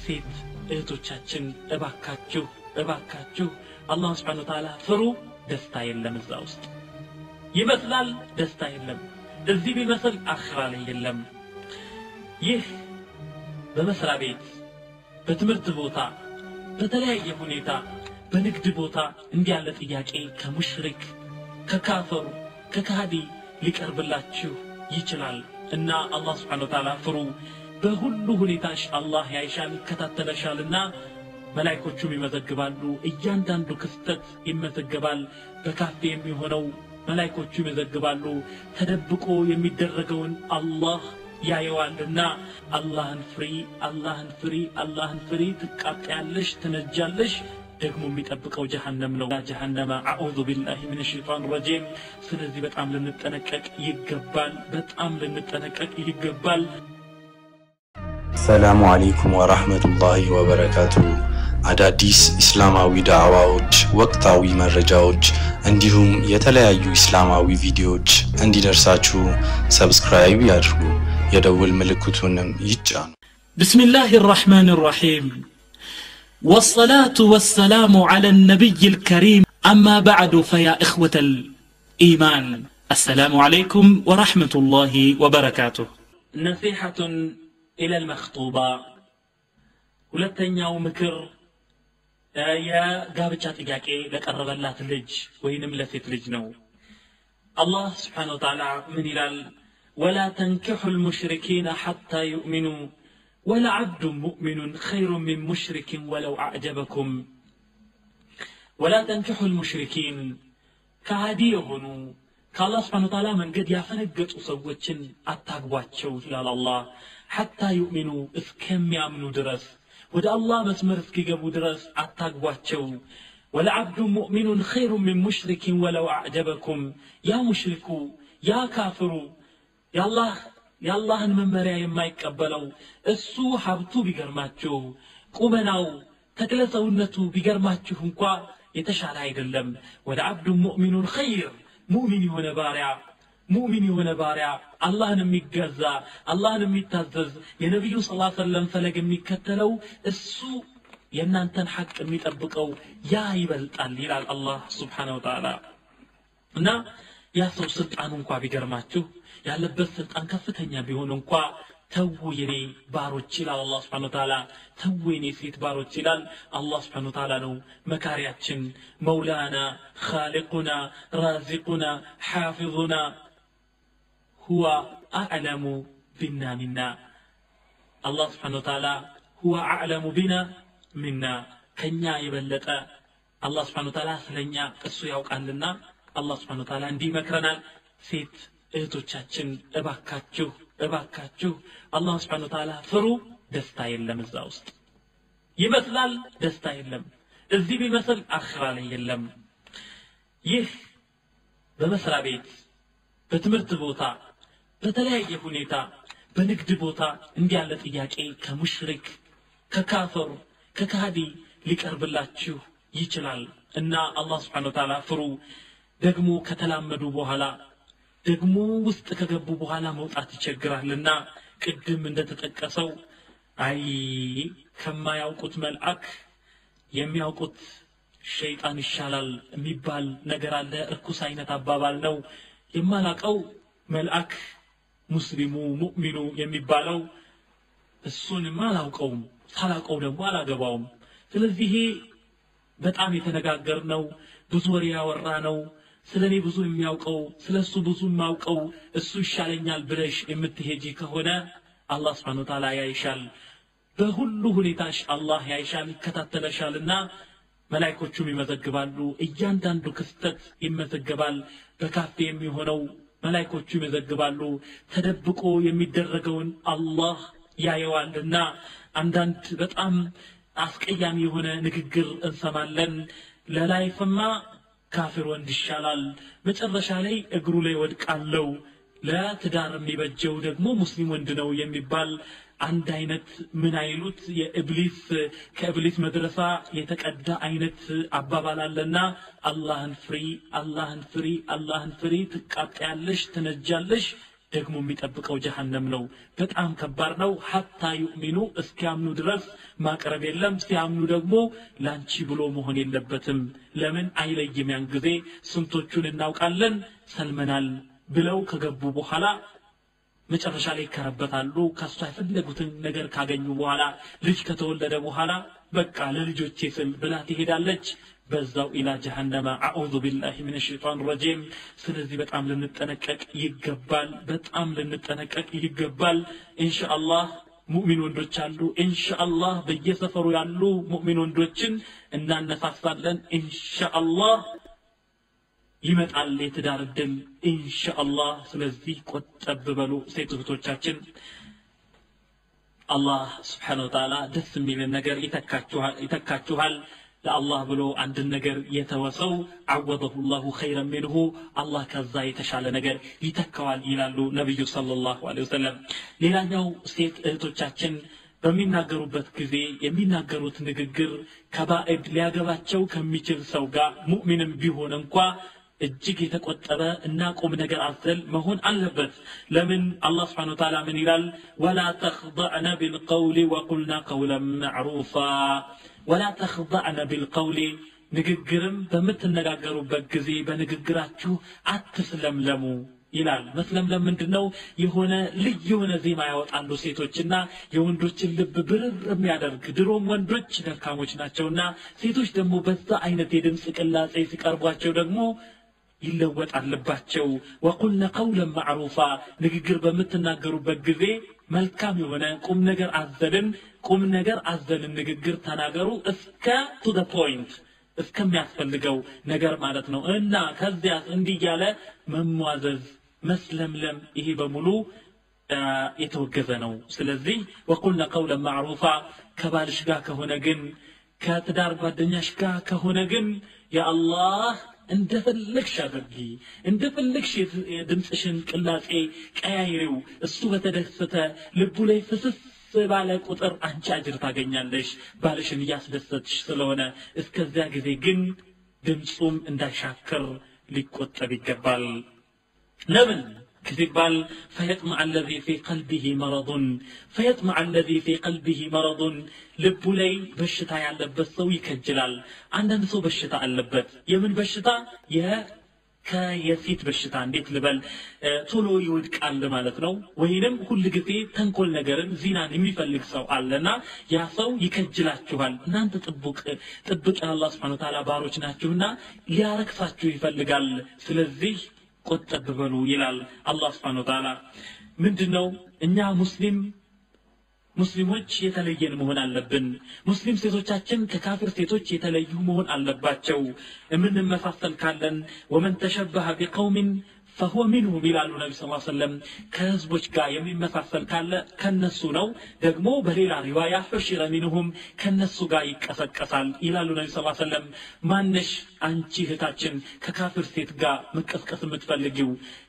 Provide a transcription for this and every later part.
ሴት እህቶቻችን እባካችሁ እባካችሁ አላህ ስብሓን ወተዓላ ፍሩ ደስታ የለም እዛ ውስጥ ይመስላል ደስታ የለም እዚህ ቢመስል አኽራ ላይ የለም ይህ በመስሪያ ቤት በትምህርት ቦታ በተለያየ ሁኔታ በንግድ ቦታ እንዲህ ያለ ጥያቄ ከሙሽሪክ ከካፈሩ ከካዲ ሊቀርብላችሁ ይችላል እና አላህ ስብሓን ወተዓላ ፍሩ በሁሉ ሁኔታሽ አላህ ያይሻል ይከታተለሻልና መላይኮቹም ይመዘግባሉ እያንዳንዱ ክስተት ይመዘገባል በካፌ የሚሆነው መላይኮቹ ይመዘግባሉ ተደብቆ የሚደረገውን አላህ ያየዋልና አላህን ፍሪ አላህን ፍሪ አላህን ፍሪ ትቃጠያለሽ ትነጃለሽ ደግሞ የሚጠብቀው ጀሃነም ነው ጀሃነመ አዑዙ ቢላሂ ምን ሸይጣን ረጂም ስለዚህ በጣም ልንጠነቀቅ ይገባል በጣም ልንጠነቀቅ ይገባል ሰላሙ አለይኩም ወራህመቱላሂ ወበረካቱ። አዳዲስ እስላማዊ ዳዕዋዎች፣ ወቅታዊ መረጃዎች እንዲሁም የተለያዩ እስላማዊ ቪዲዮዎች እንዲደርሳችሁ ሰብስክራይብ ያድርጉ፣ የደውል ምልክቱንም ይጫኑ። بسم الله الرحمن الرحيم والصلاة والسلام على النبي الكريم أما بعد فيا إخوة الإيمان السلام عليكم ورحمة الله وبركاته نصيحة إلى المخطوبة ሁለተኛው ምክር የጋብቻ ጥያቄ ለቀረበላት ልጅ ወይንም ለሴት ልጅ ነው አላህ ስብሓን ወተዓላ ምን ይላል ወላ ተንኪሑ ልሙሽሪኪነ ሐታ ዩእሚኑ ولعبد مؤمن خير من مشرك ولو أعجبكم ولا تنكحوا المشركين كهدي يهونوا كالله سبحانه وتعالى من قد يفنقط سوتشن أتاقباتشو إلى الله حتى يؤمنوا اسكم يامنوا درس ودا الله مسمر اسكيقبوا درس أتاقباتشو ولعبد مؤمن خير من مشرك ولو أعجبكم يا مشركو يا كافرو يا الله የአላህን መመሪያ የማይቀበለው እሱ ሀብቱ ቢገርማችሁ ቁመናው ተክለ ሰውነቱ ቢገርማችሁ እንኳ የተሻለ አይደለም ወደ አብዱ ሙእሚኑን ኸይር ሙእሚን የሆነ ባሪያ ሙእሚን የሆነ ባሪያ አላህን የሚገዛ አላህን የሚታዘዝ የነቢዩ ስ ሰለም ፈለግ የሚከተለው እሱ የእናንተን ሐቅ የሚጠብቀው ያ ይበልጣል ይላል አላህ ስብሓነ ወተዓላ እና ያ ሰው ስልጣኑ እንኳ ቢገርማችሁ ያለበት ስልጣን ከፍተኛ ቢሆን እንኳ ተዉ የኔ ባሮች ይላል አላህ ስብሓን ተዓላ ተዉ የኔ ሴት ባሮች ይላል አላህ ስብሓን ተዓላ ነው መካሪያችን መውላና ካሊቁና ራዚቁና ሓፊظና ሁወ አዕለሙ ቢና ሚና አላህ ስብሓን ተዓላ ሁወ አዕለሙ ቢና ሚና ከኛ የበለጠ አላህ ስብሓን ተዓላ ስለኛ እሱ ያውቃልና አላህ ስብሓን ተዓላ እንዲህ ይመክረናል ሴት እህቶቻችን እባካችሁ እባካችሁ አላህ ስብሓን ተዓላ ፍሩ ደስታ የለም እዛ ውስጥ ይመስላል ደስታ የለም እዚህ ቢመስል አኽራ ላይ የለም ይህ በመስሪያ ቤት በትምህርት ቦታ በተለያየ ሁኔታ በንግድ ቦታ እንዲህ ያለ ጥያቄ ከሙሽሪክ ከካፈሩ ከካዲ ሊቀርብላችሁ ይችላል እና አላህ ስብሓን ተዓላ ፍሩ ደግሞ ከተላመዱ በኋላ ደግሞ ውስጥ ከገቡ በኋላ መውጣት ይቸግራልና ቅድም እንደተጠቀሰው አይ ከማያውቁት መልአክ የሚያውቁት ሸይጣን ይሻላል የሚባል ነገር አለ እርኩስ አይነት አባባል ነው የማላቀው መልአክ ሙስሊሙ ሙእሚኑ የሚባለው እሱንማ አላውቀውም ሳላውቀው ደግሞ አላገባውም ስለዚህ ይሄ በጣም የተነጋገር ነው ብዙ ወሬ ያወራ ነው ስለ እኔ ብዙ የሚያውቀው ስለ እሱ ብዙ የማውቀው እሱ ይሻለኛል ብለሽ የምትሄጂ ከሆነ አላህ ስብሓን ወተዓላ ያይሻል በሁሉ ሁኔታሽ አላህ ያይሻል ይከታተለሻልና መላይኮቹም ይመዘግባሉ እያንዳንዱ ክስተት ይመዘገባል በካፌ የሚሆነው መላይኮቹ ይመዘግባሉ ተደብቆ የሚደረገውን አላህ ያየዋልና አንዳንድ በጣም አስቀያሚ የሆነ ንግግር እንሰማለን ለላይፍማ ካፊር ወንድ ይሻላል መጨረሻ ላይ እግሩ ላይ ወድቃለው ለትዳር የሚበጀው ደግሞ ሙስሊም ወንድ ነው የሚባል አንድ አይነት ምን አይሉት የእብሊስ ከእብሊስ መድረሳ የተቀዳ አይነት አባባል አለና አላህን ፍሪ አላህን ፍሪ አላህን ፍሪ ትቃጠያለሽ ትነጃለሽ ደግሞ የሚጠብቀው ጀሃነም ነው በጣም ከባድ ነው ሐታ ዩእሚኑ እስኪያምኑ ድረስ ማቅረብ የለም ሲያምኑ ደግሞ ላንቺ ብሎ መሆን የለበትም ለምን አይለይም ያን ጊዜ ስንቶቹን እናውቃለን ሰልመናል ብለው ከገቡ በኋላ መጨረሻ ላይ ይከረበታሉ ከእሷ የፈለጉትን ነገር ካገኙ በኋላ ልጅ ከተወለደ በኋላ በቃ ለልጆቼ ስል ብላ ትሄዳለች በዛው ኢላ ጀሃነመ አዑዙ ቢላሂ ምን ሸይጣን ረጂም ስለዚህ በጣም ልንጠነቀቅ ይገባል በጣም ልንጠነቀቅ ይገባል ኢንሻአላህ ሙእሚን ወንዶች አሉ ኢንሻአላህ በየሰፈሩ ያሉ ሙእሚን ወንዶችን እናነሳሳለን ኢንሻአላህ ይመጣል የትዳር እድል ኢንሻአላህ ስለዚህ ቆጠብ በሉ ሴት እህቶቻችን አላህ ስብሓን ወተዓላ ደስ የሚልን ነገር ይተካችኋል ለአላህ ብሎ አንድን ነገር የተወሰው አወደሁ ላሁ ኸይረን ሚንሁ አላህ ከዛ የተሻለ ነገር ይተካዋል ይላሉ ነቢዩ ሰለላሁ ዐለይሂ ወሰለም ሌላኛው ሴት እህቶቻችን በሚናገሩበት ጊዜ የሚናገሩት ንግግር ከባዕድ ሊያገባቸው ከሚችል ሰው ጋር ሙእሚንም ቢሆን እንኳ እጅግ የተቆጠበ እና ቁም ነገር አዘል መሆን አለበት ለምን አላህ ስብሓን ወተዓላ ምን ይላል ወላ ተኽضዕነ ቢልቀውል ወቁልና ቀውለን ማዕሩፋ ወላ ተኽضዕነ ቢልቀውል ንግግርም በምትነጋገሩበት ጊዜ በንግግራችሁ አትስለምለሙ ይላል መስለምለም ምንድን ነው የሆነ ልዩ የሆነ ዜማ ያወጣሉ ሴቶችና የወንዶችን ልብ ብርር የሚያደርግ ድሮም ወንዶች ደካሞች ናቸውና ሴቶች ደግሞ በዛ አይነት የድምፅ ቅላጼ ሲቀርቧቸው ደግሞ ይለወጥ አለባቸው ወቁልነ ቀውለን ማዕሩፋ ንግግር በምትናገሩበት ጊዜ መልካም የሆነ ቁም ነገር አዘልን ቁም ነገር አዘልን ንግግር ተናገሩ እስከ ቱ ደ ፖይንት እስከሚያስፈልገው ነገር ማለት ነው እና ከዚያ እንዲህ እያለ መሟዘዝ መስለምለም ይሄ በሙሉ የተወገዘ ነው ስለዚህ ወቁልነ ቀውለን ማዕሩፋ ከባልሽ ጋር ከሆነ ግን ከትዳር ጓደኛሽ ጋር ከሆነ ግን የአላህ እንደፈለግሽ አድርጊ እንደፈለግሽ የድምፅሽን ቅላጼ ቀያይሪው እሱ በተደሰተ ልቡ ላይ ፍስስ ባለ ቁጥር አንቺ አጅር ታገኛለሽ ባልሽን እያስደሰትሽ ስለሆነ እስከዚያ ጊዜ ግን ድምፁም እንዳይሻክር ሊቆጠብ ይገባል ለምን ሲባል ፈየጥመዕ አለዚ ፊ ቀልቢህ መረضን ፈየጥመዕ አለዚ ፊ ቀልቢህ መረضን ልቡ ላይ በሽታ ያለበት ሰው ይከጅላል አንዳንድ ሰው በሽታ አለበት የምን በሽታ ከየሴት በሽታ እንዴት ልበል ቶሎ ይወድቃል ማለት ነው ወይንም ሁል ጊዜ ተንኮል ነገርን ዚናን የሚፈልግ ሰው አለና ያ ሰው ይከጅላችኋል እናንተ ጥቡቅ ጥብቅ የአላህ ስብሓን ታላ ባሮች ናችሁና ሊያረክሳችሁ ይፈልጋል ስለዚህ ቆጠብ በሉ ይላል አላህ ስብሓን ወተዓላ ምንድን ነው እኛ ሙስሊም ሙስሊሞች የተለየን መሆን አለብን ሙስሊም ሴቶቻችን ከካፊር ሴቶች የተለዩ መሆን አለባቸው የምንመሳሰል ካለን ወመን ተሸበሀ ቢቀውሚን ፈሁወ ሚንሁም ይላሉ ነቢ ስ ሰለም ከህዝቦች ጋር የሚመሳሰል ካለ ከነሱ ነው ደግሞ በሌላ ሪዋያ ሑሽረ ሚንሁም ከነሱ ጋር ይቀሰቀሳል ይላሉ ነቢ ስ ሰለም ማነሽ አንቺ እህታችን ከካፊር ሴት ጋር መቀስቀስ የምትፈልጊው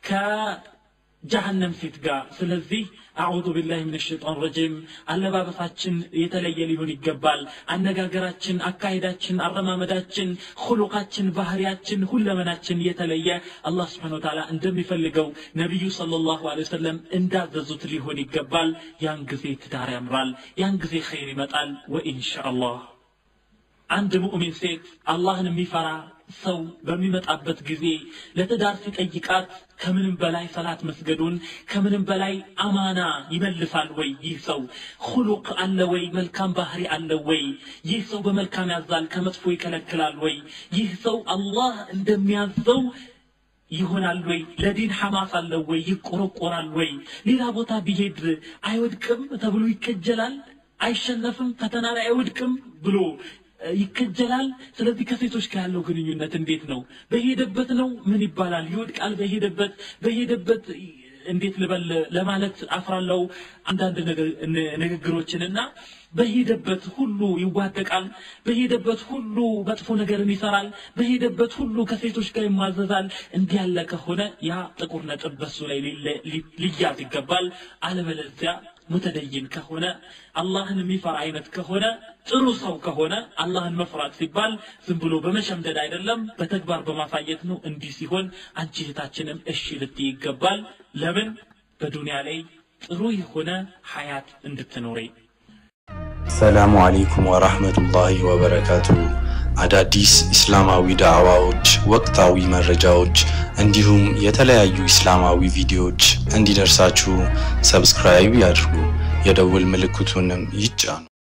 ከጀሃነም ሴት ጋር ስለዚህ አዑዙ ቢላህ ምን ሸይጣን ረጂም አለባበሳችን የተለየ ሊሆን ይገባል አነጋገራችን አካሄዳችን አረማመዳችን ሁሉቃችን ባህሪያችን ሁለመናችን የተለየ አላህ ስብሓን ወተዓላ እንደሚፈልገው ነቢዩ صلى الله عليه وسلم እንዳዘዙት ሊሆን ይገባል ያን ጊዜ ትዳር ያምራል ያን ጊዜ ኸይር ይመጣል ወኢንሻአላህ አንድ ሙእሚን ሴት አላህን የሚፈራ ሰው በሚመጣበት ጊዜ ለትዳር ሲጠይቃት ከምንም በላይ ሰላት መስገዱን ከምንም በላይ አማና ይመልሳል ወይ ይህ ሰው ሁሉቅ አለ ወይ መልካም ባህሪ አለ ወይ ይህ ሰው በመልካም ያዛል ከመጥፎ ይከለክላል ወይ ይህ ሰው አላህ እንደሚያዘው ይሆናል ወይ ለዲን ሐማስ አለው ወይ ይቆረቆራል ወይ ሌላ ቦታ ቢሄድ አይወድቅም ተብሎ ይከጀላል አይሸነፍም ፈተና ላይ አይወድቅም ብሎ ይከጀላል ስለዚህ ከሴቶች ጋር ያለው ግንኙነት እንዴት ነው በሄደበት ነው ምን ይባላል ይወድቃል በሄደበት በሄደበት እንዴት ልበል ለማለት አፍራለው አንዳንድ ንግግሮችንና በሄደበት ሁሉ ይዋደቃል በሄደበት ሁሉ መጥፎ ነገርን ይሰራል በሄደበት ሁሉ ከሴቶች ጋር ይማዘዛል እንዲህ ያለ ከሆነ ያ ጥቁር ነጥብ በሱ ላይ ሊያዝ ይገባል አለበለዚያ ሙተደይን ከሆነ አላህን የሚፈራ አይነት ከሆነ ጥሩ ሰው ከሆነ አላህን መፍራት ሲባል ዝም ብሎ በመሸምደድ አይደለም በተግባር በማሳየት ነው እንዲህ ሲሆን አንቺ እህታችንም እሺ ልትይ ይገባል ለምን በዱንያ ላይ ጥሩ የሆነ ሀያት እንድትኖሪ ሰላሙ አለይኩም ወራህመቱላሂ ወበረካቱ። አዳዲስ ኢስላማዊ ዳዕዋዎች፣ ወቅታዊ መረጃዎች እንዲሁም የተለያዩ ኢስላማዊ ቪዲዮዎች እንዲደርሳችሁ ሰብስክራይብ ያድርጉ፣ የደውል ምልክቱንም ይጫኑ።